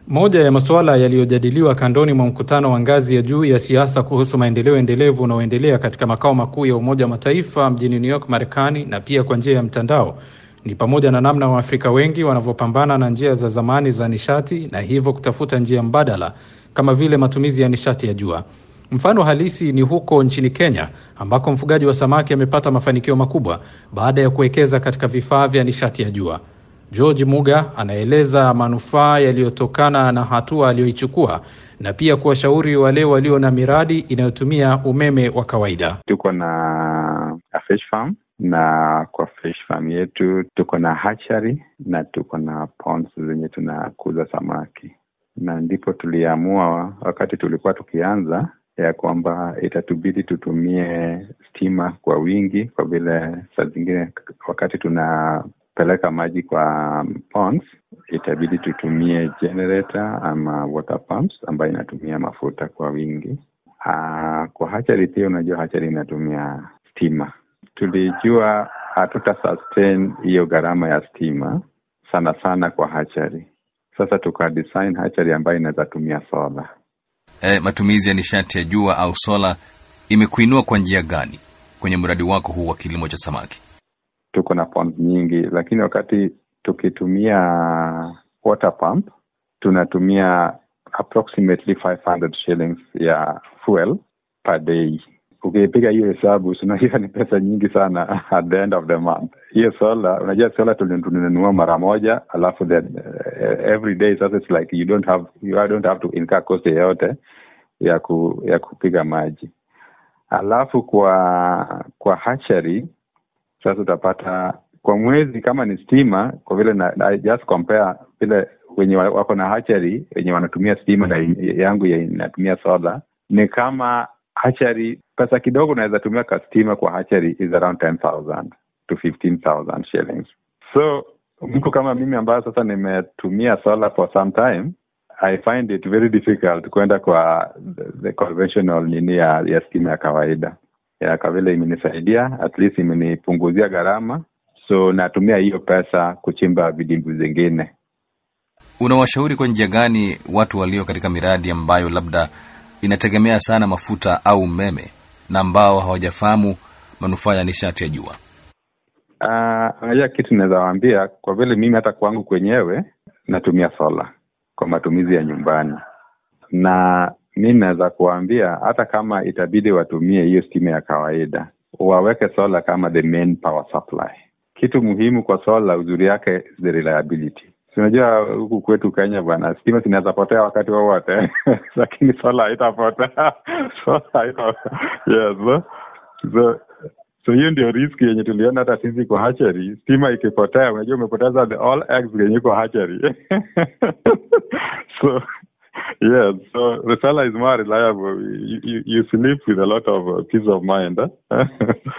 Moja ya masuala yaliyojadiliwa kandoni mwa mkutano wa ngazi ya juu ya siasa kuhusu maendeleo endelevu unaoendelea katika makao makuu ya Umoja wa Mataifa mjini New York, Marekani, na pia kwa njia ya mtandao ni pamoja na namna Waafrika wengi wanavyopambana na njia za zamani za nishati na hivyo kutafuta njia mbadala kama vile matumizi ya nishati ya jua. Mfano halisi ni huko nchini Kenya ambako mfugaji wa samaki amepata mafanikio makubwa baada ya kuwekeza katika vifaa vya nishati ya jua. George Muga anaeleza manufaa yaliyotokana na hatua aliyoichukua na pia kuwashauri wale walio na miradi inayotumia umeme wa kawaida. Tuko na a fish farm na kwa fish farm yetu tuko na hatchery na tuko na ponds zenye tunakuza samaki, na ndipo tuliamua wakati tulikuwa tukianza ya kwamba itatubidi tutumie stima kwa wingi, kwa vile saa zingine wakati tunapeleka maji kwa ponds itabidi tutumie generator ama water pumps ambayo inatumia mafuta kwa wingi. Aa, kwa hachari pia, unajua hachari inatumia stima. Tulijua hatuta sustain hiyo gharama ya stima sana sana kwa hachari. Sasa tuka design hachari ambayo inaweza tumia sola. E, matumizi ya nishati ya jua au sola imekuinua kwa njia gani kwenye mradi wako huu wa kilimo cha samaki? Tuko na ponds nyingi, lakini wakati tukitumia water pump tunatumia approximately 500 shillings ya fuel per day. Ukipiga hiyo hesabu unajua ni pesa nyingi sana at the end of the month. Hiyo sola, unajua sola tulinunua mara moja, alafu then uh, every day sasa it's like you don't have you don't have to incur cost yoyote ya ku, ya kupiga maji. Alafu kwa kwa hatchery sasa utapata kwa mwezi kama ni stima, kwa vile na, na just compare vile wenye wako na hatchery wenye wanatumia stima na yangu inatumia sola ni kama hatchery pesa kidogo unaweza tumia ka stima kwa hatchery is around 10,000 to 15,000 shillings. So mtu kama mimi ambayo sasa nimetumia solar for some time I find it very difficult kwenda kwa the, the conventional nini ya, ya stima ya kawaida ya kwa vile imenisaidia at least imenipunguzia gharama, so natumia hiyo pesa kuchimba vidimbwi zingine. Unawashauri kwa njia gani watu walio katika miradi ambayo labda inategemea sana mafuta au umeme na ambao hawajafahamu manufaa ya nishati ya jua? Unajua, uh, kitu naweza waambia, kwa vile mimi hata kwangu kwenyewe natumia sola kwa matumizi ya nyumbani, na mi naweza kuwaambia hata kama itabidi watumie hiyo stima ya kawaida, waweke sola kama the main power supply. Kitu muhimu kwa sola, uzuri yake is the reliability. Unajua huku kwetu Kenya bwana, stima zinaweza potea wakati wowote lakini sola haitapotea sola haita yes so, so, so hiyo ndio riski yenye tuliona hata sisi kwa hatchery. Stima ikipotea, unajua umepoteza the all eggs yenye kwa hatchery so yes so the solar is more reliable you, you, you sleep with a lot of uh, peace of mind eh?